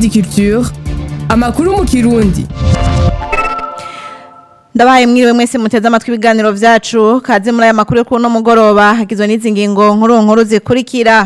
Indundi Culture amakuru mu kirundi ndabahaye mwiriwe mwese muteze amatwi ibiganiro vyacu kaze muri aya makuru yo kuno mugoroba hagizwe n'izi ngingo nkuru nkuru zikurikira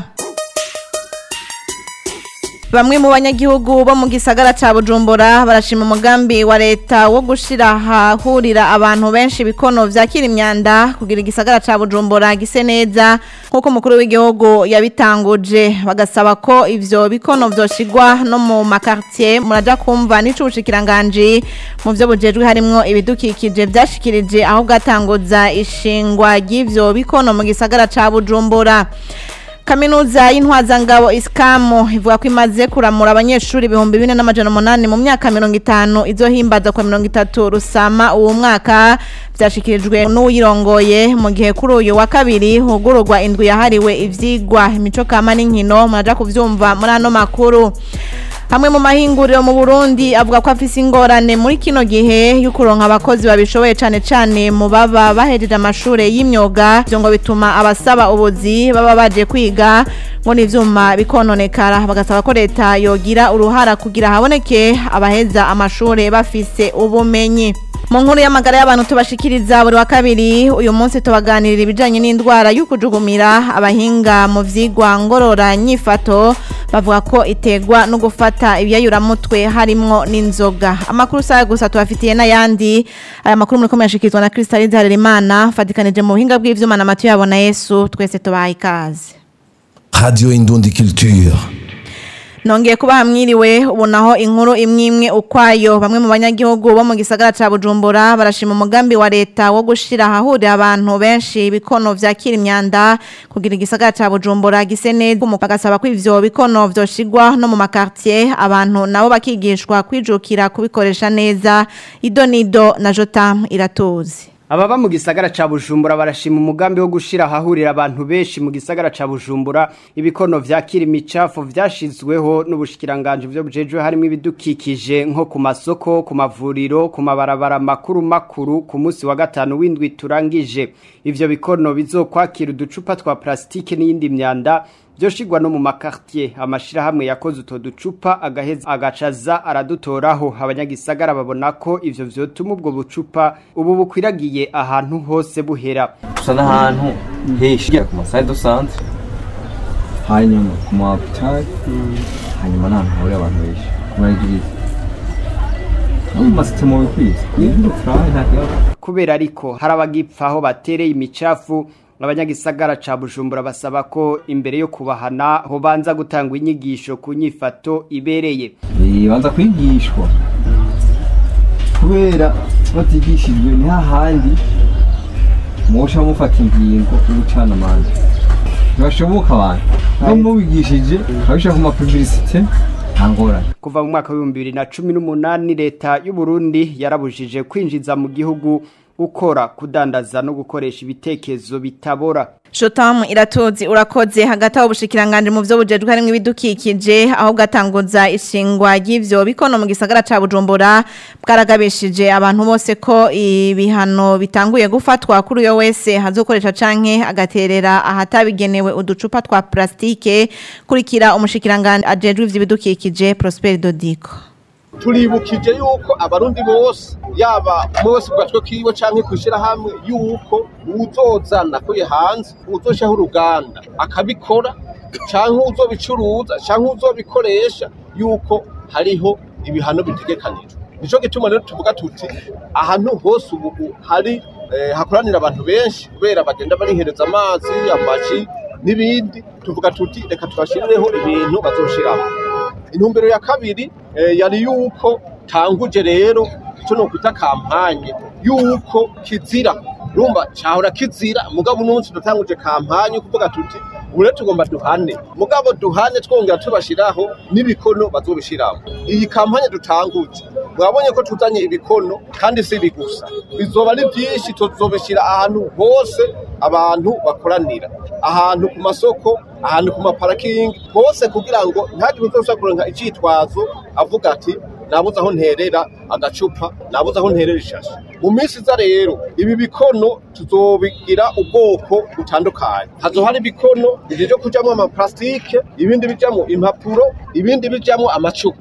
Bamwe mu banyagihugu bo mu gisagara ca Bujumbura barashima umugambi wa leta wo gushira hahurira abantu benshi bikono vyakira imyanda kugira igisagara ca Bujumbura gise neza nkuko umukuru w'igihugu yabitanguje bagasaba ko ivyo bikono vyoshigwa no mu makartier muraja kumva n'ico ubushikiranganje mu vyo bujejwe harimwo ibidukikije vyashikirije aho bwatanguza ishingwa ry'ivyo bikono mu gisagara ca Bujumbura Kaminuza y'intwazangabo iskamu ivuga ko imaze kuramura abanyeshuri ibihumbi bine n'amajana umunani mu myaka mirongo itanu izohimbaza kwa mirongo itatu rusama uwo mwaka vyashikirijwe n'uyirongoye mu gihe kuri uyu wa kabiri hugururwa indwi yahariwe ivyigwa imico kama n'inkino muraja kuvyumva muri ano makuru hamwe mu mahinguriro mu Burundi avuga ko afise ingorane muri kino gihe y'ukuronka abakozi babishoboye cane cane mu baba bahejeje amashure y'imyuga byo ngo bituma abasaba ubuzi baba baje kwiga ngo n'ivyuma bikononekara bagasaba ko leta yogira uruhara kugira haboneke abaheza amashure bafise ubumenyi mu nkuru y'amagara y'abantu tubashikiriza buri wa kabiri uyu munsi tubaganirira ibijanye n'indwara y'ukujugumira abahinga mu vyigwa ngorora nyifato bavuga ko itegwa no gufata ibyayuramutwe harimwo n'inzoga amakuru saya gusa tubafitiye n'ayandi aya makuru muri komeye ashikirizwa na Crystalise Harerimana fatikanije mu buhinga bw'ivyuma na Matiyo yabona Yesu twese tubaha ikaze Radio Indundi Culture. Nongeye kuba hamwiriwe ubu naho inkuru imwe imwe ukwayo bamwe mu banyagihugu bo mu gisagara ca Bujumbura barashima umugambi wa leta wo gushira hahurira abantu benshi bikono vyakira imyanda kugira igisagara ca Bujumbura gise neza bagasaba ko ivyo bikono vyoshigwa no mu makartier abantu nabo bakigishwa kwijukira kubikoresha neza idonido na Jotam iratuzi Ababa mu gisagara ca Bujumbura barashima umugambi wo gushira hahurira abantu benshi mu gisagara ca Bujumbura ibikono vyakira imicafu vyashizweho n'ubushikiranganje byo bujejwe harimo ibidukikije nko ku masoko ku mavuriro ku mabarabara makuru makuru ku munsi wa gatanu w'indwi turangije ivyo bikono bizokwakira uducupa twa plastike n'iyindi myanda byoshigwa no mu makartier amashirahamwe yakoze utwo ducupa agaheza agacaza aradutoraho abanyagisagara babona ko ivyo vyotuma ubwo bucupa ubu bukwiragiye ahantu hose buhera gusa n'ahantu henshi ku masaha dusanzwe hanyuma ku ma hopitali hanyuma n'ahantu hahurira abantu benshi ku marigiriza no mu masitemo bikwiza ibintu turahaye nta kibazo kubera ariko hari abagipfa aho batereye imicafu abanyagisagara ca Bujumbura basaba ko imbere yo kubahana hobanza gutangwa inyigisho ku nyifato ibereye banza kwigishwa kubera batigishijwe ni hahandi mwoca mufata ingingo y'ugucana amande ntibashoboka abantu no mubigishije abishaka ku mapubilisite nta ngorane kuva mu mwaka w'ibihumbi bibiri na cumi n'umunani leta y'u Burundi yarabujije kwinjiza mu gihugu gukora kudandaza no gukoresha ibitekerezo bitabora Shotam iratuzi urakoze hagati aho ubushikiranganje mu vyo bujejwe harimo ibidukikije aho bwatanguza ishingwa ry'ivyo bikono mu gisagara ca Bujumbura bwaragabishije abantu bose ko ibihano bitanguye gufatwa kuri uyo wese hazokoresha canke agaterera ahatabigenewe uducupa twa plastike kurikira umushikiranganje ajejwe ivy'ibidukikije Prosper Dodiko turibukije yuko abarundi bose yaba mwese bwatwe kiwe canke kwishira hamwe yuko uzozana kuye hanze uzoshaho uruganda akabikora canke uzobicuruza canke uzobikoresha yuko hariho ibihano bitegekanijwe nico gituma rero tuvuga tuti ahantu hose ubu hari eh, hakoranira abantu benshi kubera bagenda barihereza amazi amaji n'ibindi tuvuga tuti reka tubashirireho ibintu bazoshiramo intumbero ya kabiri eh, yari yuko tanguje rero icyo nokwita kampanye yuko kizira urumva cahora kizira mugabo umunsi dutanguje kampanye kuvuga tuti ubu rero tugomba duhane mugabo duhane twongera tubashiraho n'ibikono bazobishiramo iyi kampanye dutanguje mwabonye ko tuzanye ibikono kandi si ibi gusa bizoba ari byinshi tuzobishira ahantu hose abantu bakoranira ahantu ku masoko ahantu ku maparakingi hose kugira ngo ntihagire uzoshobora kuronka icitwazo avuga ati nabuze aho nterera agacupa nabuze aho nterera ishashi mu minsi iza rero ibi bikono tuzobigira ubwoko butandukanye hazoba hari ibikono bije kujamwo amaplastike ibindi bijamwo impapuro ibindi bijamwo amacupa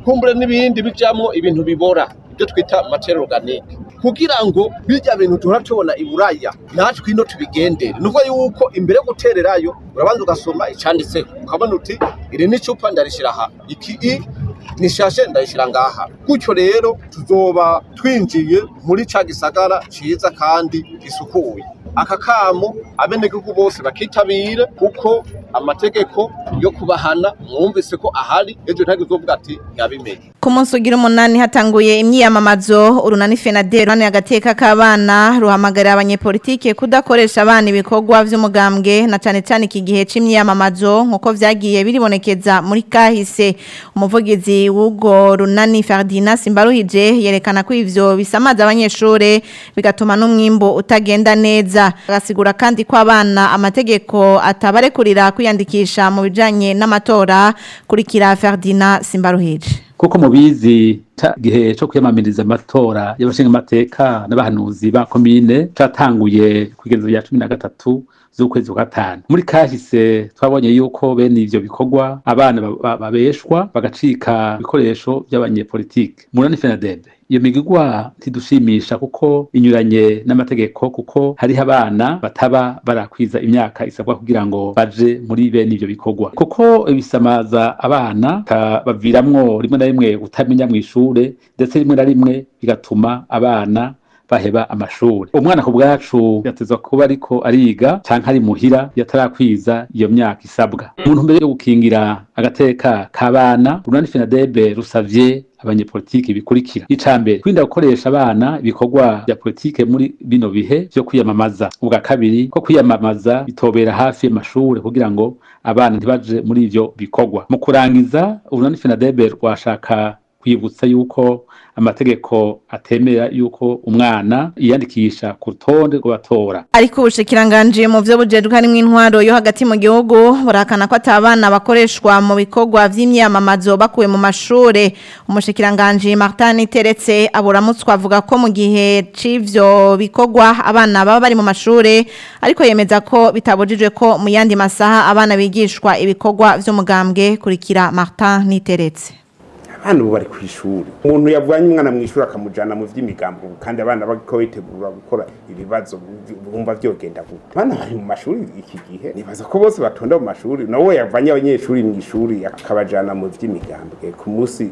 kumbure n'ibindi bijamwo ibintu bibora ibyo twita materi organique kugira ngo birya bintu duhora tubona i buraya natwe ino tubigendere nuvuga yuko imbere yo gutererayo urabanza ugasoma icanditseho ukabona uti iri ni icupa ndarishyira aha iki i nishashe ndayishyira ngaha gutyo rero tuzoba twinjiye muri ca gisagara ciza kandi gisukuye aka kamo abenegihugu bose bakitabire kuko amategeko yo kubahana mwumvise ko ahari ejo ntabwo uzovuga ati nyabimenye ku munsi ugira umunani hatanguye imyiyamamazo urunani fenadero hano agateka k'abana ruhamagarira abanyepolitike kudakoresha abana ibikorwa vy'umugambwe na cane cane iki gihe c'imyiyamamazo nk'uko vyagiye biribonekeza muri kahise umuvugizi w'ubwo runani Ferdinand Simbaruhije yerekana ko ivyo bisamaza abanyeshure bigatuma n'umwimbo utagenda neza agasigura kandi ko abana amategeko atabarekurira kwiyandikisha mu bijanye n'amatora kurikira Ferdinand Simbaruhije kuko mubizi ca gihe co kwiyamamiriza amatora y'abashinga amateka n'abahanuzi ba komine catanguye kwigenzo rya cumi na gatatu z'ukwezi kwa gatanu muri kahise twabonye yuko bene ivyo bikorwa abana ba- ba- babeshwa bagacika ibikoresho by'abanyepolitike murani fenadebe iyo migigwa ntidushimisha kuko inyuranye n'amategeko kuko hariho abana bataba barakwiza imyaka isabwa kugira ngo baje muri bene ivyo bikorwa kuko bisamaza abana baviramwo rimwe na rimwe kutamenya mw'ishure ndetse rimwe na rimwe bigatuma abana baheba amashuri umwana ku bwacu yatezwa kuba ariko ariga canke ari muhira yatarakwiza iyo myaka isabwa mu ntumbero yo gukingira agateka k'abana urunani fenadebe rusavye abanyepolitiki bikurikira icambere kwirinda gukoresha abana ibikorwa vya politike muri bino bihe vyo kwiyamamaza ubwa kabiri ko kwiyamamaza bitobera hafi y'amashure kugira ngo abana ntibaje muri ivyo bikorwa mu kurangiza urunani fenadebe rwashaka kwibutsa yuko amategeko atemera yuko umwana yiyandikisha ku rutonde rw'abatora ariko ubushikiranganje mu vyo bujejwe harimwo intwaro yo hagati mu gihugu burakana ko atabana bakoreshwa mu bikorwa vy'imyamamazo bakuwe mu mashure umushikiranganje Martin Teretse aburamutswa avuga ko mu gihe c'ivyo bikorwa abana baba bari mu mashure ariko yemeza ko bitabujijwe ko mu yandi masaha abana bigishwa ibikorwa vy'umugambwe kurikira Martin Niteretse abana ubu bari ku ishuri umuntu yavanye umwana mu ishuri akamujyana mu by'imigambi ubu kandi abana bariko bitegura gukora ibibazo bumva vyogenda gute abana bari mu mashuri iki gihe nibaza ko bose batonda mu mashuri nawe yavanye abanyeshuri mu ishuri akabajana mu vy'imigambi ku munsi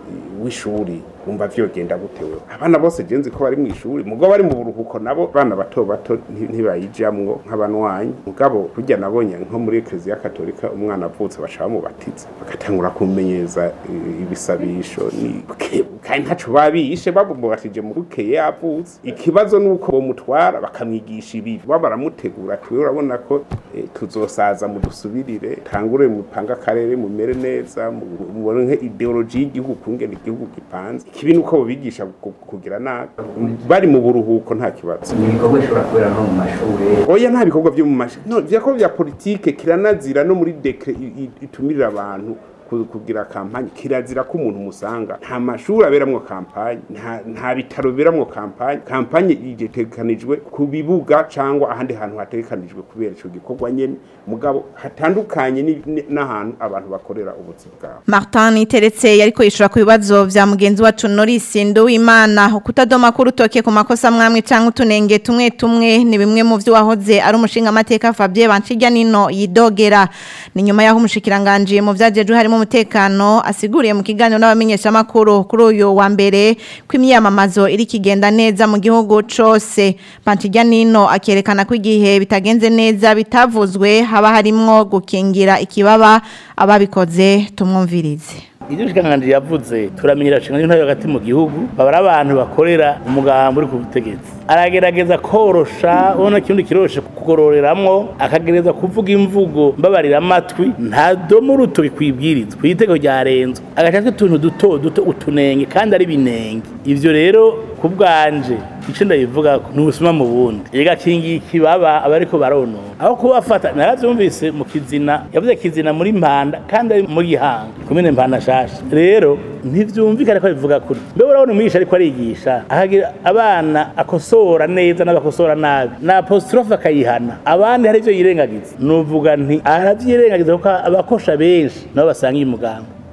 w'ishuri wumva vyogenda gute wewe abana bose jenzi ko bari mu ishuri mugabo bari mu buruhuko nabo bana bato bato nti- ntibayijamwo nk'abanwanyi mugabo burya nabonye nko muri eklezia katolika umwana avutse baca bamubatiza bagatangura kumenyeza eh, ibisabisho ni kandi ntaco babishe bamubatije mu bukeye avutse ikibazo nuko bomutwara bakamwigisha ibibi baba baramutegura ati wewe urabona ko eh, tuzosaza mudusubirire tangure mupanga akarere mumere neza mu- mubone nke ideology y'igihugu kungena igihugu gipanze ikibi nuko bobigisha ku- kugira nabi bari mu buruhuko nta kibazo ibikorwa bishobora kubera no mu mashuri oya nta bikorwa byo mu mashi no ibikorwa bya politike kiranazira no muri dekre i- i- itumirira abantu ku- kugira kampanye kirazira ko umuntu musanga nta mashuri aberamwo kampanye nta, nta bitaro biberamwo kampanye kampanye itegekanijwe ku bibuga cyangwa ahandi hantu hategekanijwe kubera ico gikorwa nyene mugabo hatandukanye ni- ni- n'ahantu abantu bakorera ubuzi bwabo Martin Teretse yariko yishura ku bibazo vya mugenzi wacu Norris Nduwimana ukutadoma ku rutoke ku makosa mwamwe canke utunenge tumwe tumwe ni bimwe mu vyo wahoze ari umushinga amateka Fabien Banchijya nino yidogera ni nyuma yaho umushikiranganje mu vyajejwe harimo umutekano asiguriye mu kiganiro n'abamenyesha makuru kuri uyu wa mbere kw'imyamamazo iri kigenda neza mu gihugu cose Banchijya nino akerekana ko igihe bitagenze neza bitavuzwe haba harimwo gukingira ikibaba ababikoze tumwumvirize ibyo shikanganji yavuze turamenyera shikanganji ntari hagati mu gihugu baba ari abantu bakorera umugambi uri ku butegetsi aragerageza korosha ubona kirundi kiroshe kugororeramwo akagereza kuvuga imvugo mbabarira amatwi nta domo urutoki kwibwirizwa kw'iteko ryarenzwe agaca utuntu duto duto utunenge kandi ari binenge ivyo rero ku bwanje ico ndabivuga ni ubusuma mu bundi igakingiye ikibaba abariko baronona aho kubafata naravyumvise mu kizina yavuze kizina muri mpanda kandi ari mu gihanga kumene mpanda shasha rero ntivyumvikane ko bivuga kuri mbe urabona umwigisha ariko arigisha ahagira abana akosora neza n'abakosora nabi na apostrophe akayihana abandi hari ivyo yirengagiza nuvuga nti aravyirengagiza kuko abakosha benshi nabo basanga umugambi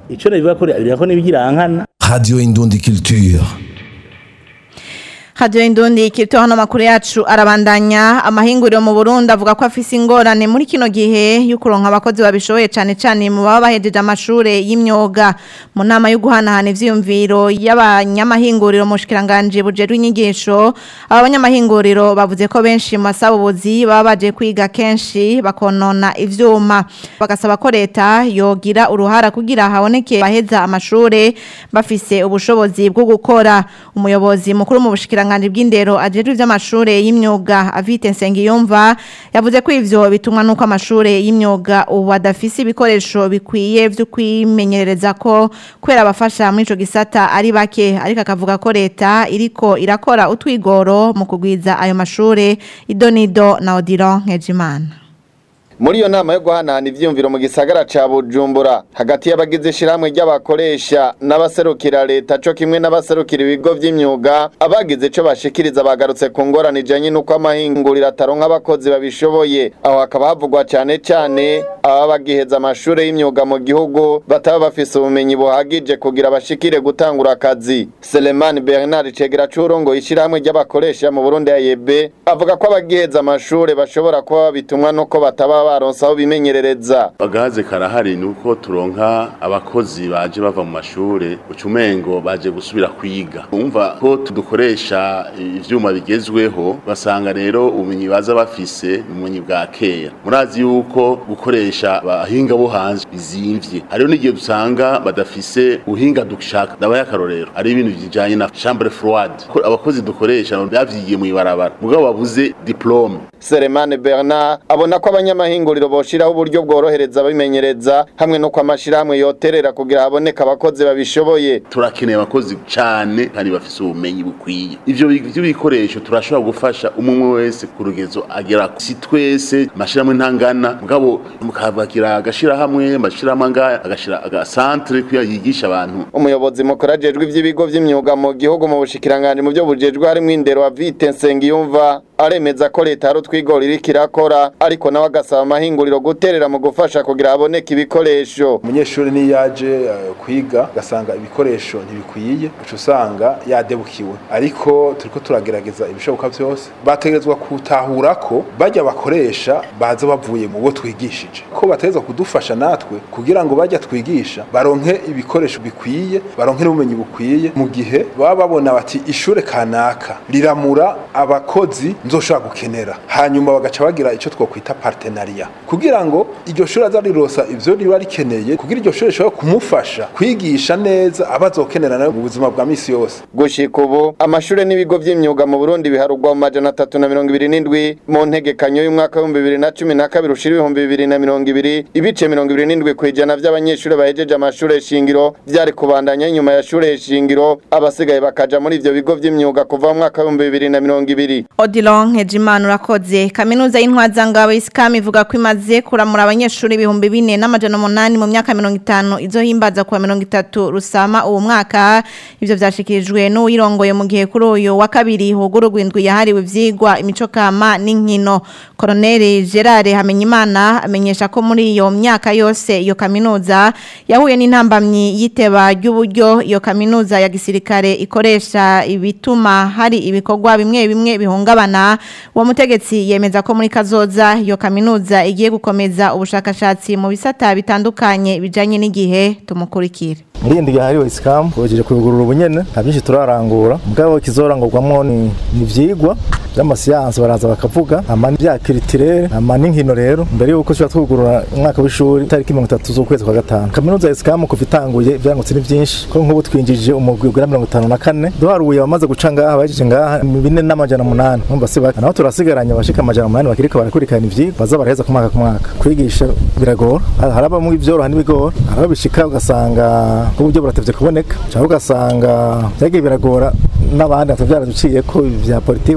ico nabivuga ko birako n'ibigirankana Radio Indundi Culture. Radio Indundi kirito hano makuru yacu arabandanya amahinguriro mu Burundi avuga ko afise ingorane muri kino gihe y'ukuronka abakozi babishoboye cane cane mu baba bahejeje amashure y'imyuga mu nama yo guhanahana ivyiyumviro y'abanyamahinguriro mu shikiranganje bujerwe inyigisho aba banyamahinguriro bavuze ko benshi mu masabubuzi baba baje kwiga kenshi bakonona ivyuma bagasaba ko leta yogira uruhara kugira haboneke baheza amashure bafise ubushobozi bwo gukora umuyobozi mukuru mu bushikiranganje ubushikiranganje bw'indero ajejwe ivy'amashure y'imyuga Avite Nsengiyumva yavuze ko ivyo bitumwa nuko amashure y'imyuga ubu adafise ibikoresho bikwiye vyo kwimenyereza ko kwera abafasha muri ico gisata ari bake ariko akavuga ko leta iriko irakora utwigoro mu kugwiza ayo mashure idonido na Odilon Nkejimana muri iyo nama yo guhanahana ivyiyumviro mu gisagara ca Bujumbura hagati y'abagize ishiramwe ry'abakoresha n'abaserukira leta co kimwe n'abaserukira ibigo vy'imyuga abagize ico bashikiriza bagarutse ku ngorane ijanye n'uko amahinguriro ataronka abakozi babishoboye aho hakaba havugwa cane cane ababa bagiheza amashure y'imyuga mu gihugu bataba bafise ubumenyi buhagije kugira bashikire gutangura akazi Seleman Bernard Cegera c'urongoye ishiramwe ry'abakoresha mu Burundi AYB avuga ko abagiheza amashure bashobora kuba babitumwa nuko bataba baronse aho bimenyerereza agahaze karahari ni uko turonka abakozi baje bava mu mashure ucumengo baje gusubira kwiga umva ko tudukoresha ivyuma bigezweho basanga rero ubumenyi baza bafise ubumenyi bwa kera murazi yuko gukoresha abahinga bo hanze bizimvye hariho n'igihe dusanga badafise ubuhinga dushaka ndabaye akarorero ari ibintu bijanye na chambre froide abakozi dukoresha bavyigiye mu ibarabara mugabo babuze diplome Seremane Bernard abona ko abanyamahinguriro boshiraho uburyo bworohereza abimenyereza hamwe no kwamashirahamwe yoterera kugira haboneka abakozi babishoboye turakeneye abakozi cane kandi bafise ubumenyi bukwiye ivyo by'ibikoresho turashobora gufasha umwe wese ku rugezo agera si twese amashirahamwe ntangana mugabo mukabakira agashirahamwe amashirahamwe anga agashira agasantre kuya yigisha abantu umuyobozi mukuru ajejwe ivy'ibigo vy'imyuga mu gihugu mu bushikiranganje mu byo bujejwe harimo indero wa Vite Nsengiyumva aremeza ko leta hari utwigoro iriko irakora ariko nawe agasaba amahinguriro guterera mu gufasha kugira haboneke ibikoresho umunyeshuri niyo yaje uh, kwiga gasanga ibikoresho ntibikwiye uca usanga yadebukiwe ariko turiko turagerageza ibishoboka byose bategerezwa gutahura ko bajya bakoresha baza bavuye mu bo twigishije ko bategerezwa kudufasha natwe kugira ngo bajya twigisha baronke ibikoresho bikwiye baronke n'ubumenyi bukwiye mu gihe baba babona bati ishure kanaka riramura abakozi nzoshobora gukenera hanyuma bagaca bagira icyo twokwita partenariat kugira ngo iryo shuri aza rirosa ivyo riba rikeneye kugira iryo shuri rishobora kumufasha kwigisha neza abazokenera nawe mu buzima bwa misi yose gushika ubu amashure n'ibigo vy'imyuga mu Burundi biharugwa mu majana atatu na mirongo ibiri n'indwi mu ntegekanyo y'umwaka w'ibihumbi bibiri na cumi na kabiri ushira ibihumbi bibiri na mirongo ibiri ibice mirongo ibiri n'indwi kw'ijana vy'abanyeshure bahejeje amashure shingiro vyari kubandanya inyuma ya shure shingiro abasigaye bakaja muri ivyo bigo vy'imyuga kuva mu mwaka w'ibihumbi bibiri na mirongo ibiri Odilon Nkejimana urakoze kaminuza y'intwazangabo isikam ivuga ko imaze kuramura abanyeshuri ibihumbi bine n'amajana umunani mu myaka mirongo itanu izohimbaza kuwa mirongo itatu rusama uwo mwaka ivyo vyashikirijwe n'uwirongoye mu gihe kuri uyu wa kabiri hugururwa indwi yahariwe ivyigwa imico kama n'inkino Colonel Gerard Hamenyimana amenyesha ko muri iyo myaka yose iyo kaminuza yahuye n'intambamyi yiteba ry'uburyo iyo kaminuza ya gisirikare ikoresha ibituma hari ibikorwa bimwe bimwe bihungabana uwo mutegetsi yemeza ko muri kazoza iyo kaminuza igiye gukomeza ubushakashatsi mu bisata bitandukanye bijanye n'igihe tumukurikire muri iyi hariwe isikamu tubagejeje kubigurura ubunyene nta byinshi turarangura mugabo kizorangurwamo ni ivyigwa by'amasiyansi baraza bakavuga ama bya kiritirere ama n'inkino rero mbere yuko tuba twugurura umwaka w'ishuri tariki mirongo itatu z'ukwezi kwa gatanu kaminuza ya isikamu kuva itanguye ivyangutse ni byinshi ko nk'ubu twinjije umugwi ugera mirongo itanu na kane duharuye abamaze guca ngaha bahejeje ngaha bine n'amajana umunani numva si bake naho turasigaranye abashika amajana umunani bakiriko barakurikirana ivyigwa baza baraheza ku mwaka ku mwaka kwigisha biragora harabamwo ivyoroha n'ibigora harabo bishika ugasanga uburyo buratevye kuboneka cyangwa ugasanga byagiye biragora n'abandi batavyaraduciye ko vya politiki ugasanga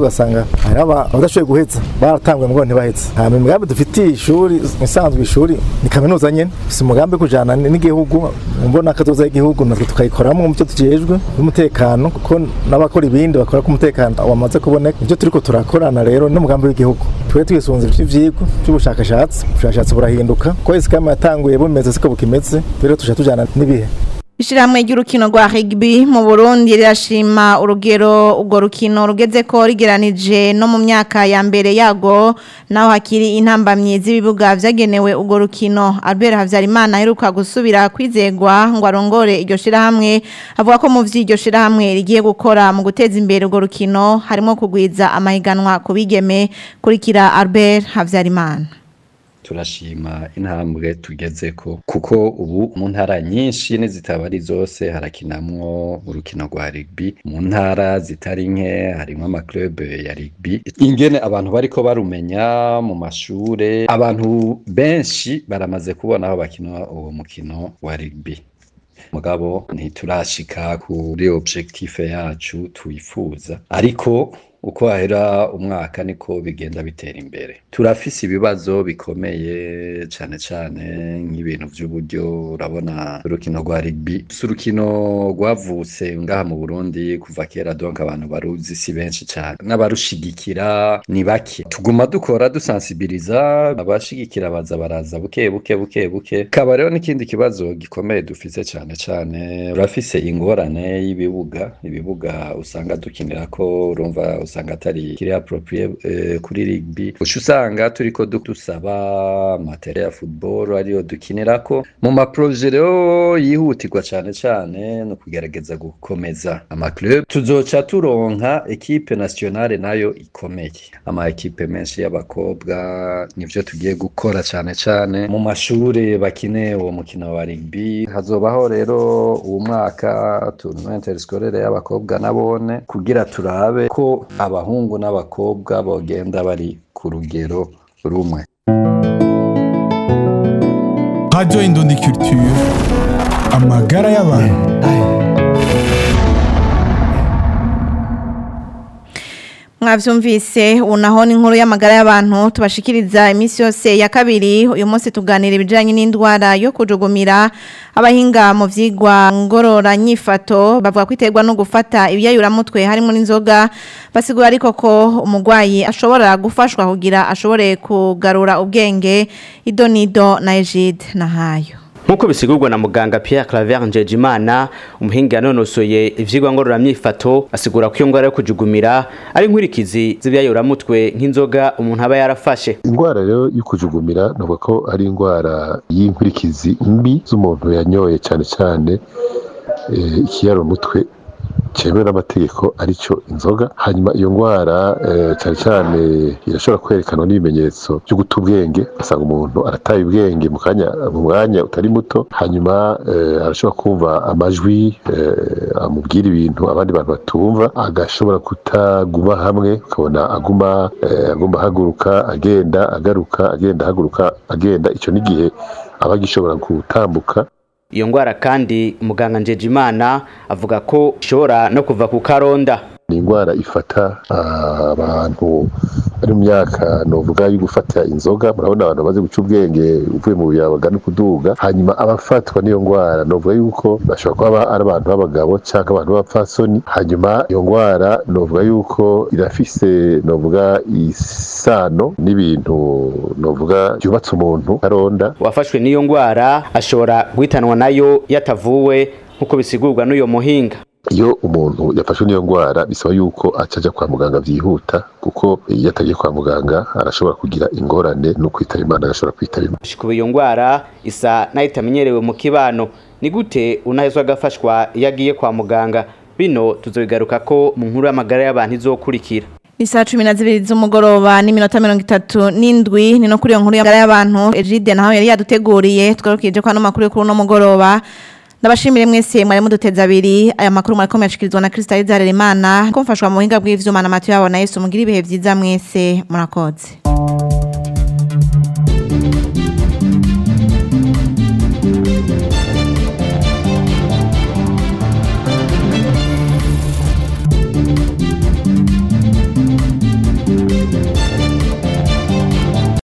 hari aba- abadashoboye guheza baratanguye ngo ntibaheze hama imigambi dufitiye ishuri isanzwe ishuri ni kaminuza nyene si umugambi wo kujana n- n'igihugu mbona akazoza y'igihugu natwe tukayikoramo mu byo tujejwe n'umutekano kuko n'abakora ibindi bakora ko umutekano wamaze kuboneka ibyo turiko turakorana rero n'umugambi w'igihugu twe twisunze ivy'ivyigwa by'ubushakashatsi ubushakashatsi burahinduka ko isi kama yatanguye bumeze siko bukimeze rero tuja tujana n'ibihe Ishirahamwe ry'urukino rwa rugby mu Burundi rirashima urugero urwo rukino rugeze ko rigeranije no mu myaka ya mbere yago naho hakiri intambamyi z'ibibuga vyagenewe urwo rukino Albert Havyarimana aheruka gusubira kwizegwa ngo arongore iryo shirahamwe avuga ko mu vy'iryo shirahamwe rigiye gukora mu guteza imbere urwo rukino harimo kugwiza amahiganwa ku bigeme kurikira Albert Havyarimana turashima intambwe tugezeko kuko ubu mu ntara nyinshi n'izitaba ari zose harakinamwo urukino rwa rugby mu ntara zitari nke harimwo amaklube ya rugby ingene abantu bariko barumenya mu mashure abantu benshi baramaze kubona aho bakina uwo mukino wa rugby mugabo ntiturashika kuri objectif yacu twifuza ariko uko hahera umwaka niko bigenda bitera imbere turafise ibibazo bikomeye cane cane nk'ibintu vy'uburyo urabona urukino rwa rugby si urukino rwavutse ngaha mu Burundi kuva kera donc abantu baruzi si benshi cane n'abarushigikira ni bake tuguma dukora dusensibiliza abashigikira baza baraza buke buke buke buke kaba rero n'ikindi kibazo gikomeye dufise cane cane urafise ingorane y'ibibuga ibibuga usanga dukinirako urumva usanga atari kiri approprié eh, kuri rugby uca usanga turiko du- dusaba materiel ya football ariyo dukinirako mu maproje rero yihutirwa cane cane no kugerageza gukomeza amaclub tuzoca turonka ekipe nationale nayo ikomeye ama ekipe menshi y'abakobwa nivyo tugiye gukora cane cane mu mashure bakine uwo mukino wa rugby hazobaho rero uwo mwaka tournoi interscolaire y'abakobwa nabone kugira turabe ko abahungu n'abakobwa bogenda bari ku rugero rumwe Radio Indundi Culture amagara y'abantu mwavyumvise unaho ni inkuru y'amagara y'abantu tubashikiriza iminsi yose ya kabiri uyu munsi tuganira ibijanye n'indwara yo kujugumira abahinga mu vyigwa ngorora nyifato bavuga ko iterwa no gufata ibiyayuramutwe harimo n'inzoga basigura ariko ko umugwayi ashobora gufashwa kugira ashobore kugarura ubwenge idonido na Egide nahayo Nkuko bisigurwa na muganga Pierre Claver Njejimana umuhinga yanonosoye ivyigwa ngororamyifato asigura ko iyo ngwara yo kujugumira ari inkurikizi z'ibyayuramutwe nk'inzoga umuntu aba yarafashe indwara rero yo kujugumira navuga ko ari indwara y'inkurikizi mbi z'umuntu yanyoye cyane cyane eh, ikiyarumutwe cyemewe n'amategeko aricyo inzoga hanyuma iyo ndwara eh, cyane cyane irashobora kwerekanwa n'ibimenyetso byo guta ubwenge ugasanga umuntu arataye ubwenge mu kanya mu mwanya utari muto hanyuma eh, arashobora kumva amajwi eh, amubwira ibintu abandi bantu batumva agashobora kutaguma hamwe ukabona aguma eh, aguma ahaguruka agenda agaruka agenda ahaguruka agenda icyo n'igihe aba agishobora gutambuka iyo ngwara kandi muganga Njejimana avuga ko ishobora no kuva ku karonda ni indwara ifata ah, abantu bari mu myaka novuga yo gufata inzoga murabona abantu bamaze guca ubwenge uvuye mu biyabaga no kuduga hanyuma abafatwa n'iyo ndwara novuga yuko bashobora kuba ari abantu b'abagabo cyangwa abantu b'abapfasoni hanyuma iyo ndwara novuga yuko irafise novuga isano n'ibintu novuga byubatse umuntu karonda uwafashwe n'iyo ngwara ashobora guhitanwa nayo yatavuwe nk'uko bisigurwa n'uyo muhinga iyo umuntu yafashwe n'iyo ndwara bisaba yuko acaja kwa muganga byihuta kuko iyo atagiye kwa muganga arashobora kugira ingorane no kwitaba imana agashobora kwitaba imana kuba iyo ngwara isa nayo itamenyerewe mu kibano ni gute unahezwa agafashwa iyo agiye kwa muganga bino tuzobigaruka ko mu nkuru y'amagara y'abantu izokurikira Isa cumi na zibiri z'umugoroba n'iminota mirongo itatu n'indwi ni no kuri iyo nkuru y'amagara y'abantu Egide naho yari yaduteguriye tugarukije ko ano makuru yo kuri uno mugoroba ndabashimire mwese mwari muduteza abiri aya makuru mwariko muyashikirizwa na Kristo Izarera Imana ko mfashwa mu buhinga bw'ivyuma na Matiyo yabo na Yesu mugira ibihe vyiza mwese murakoze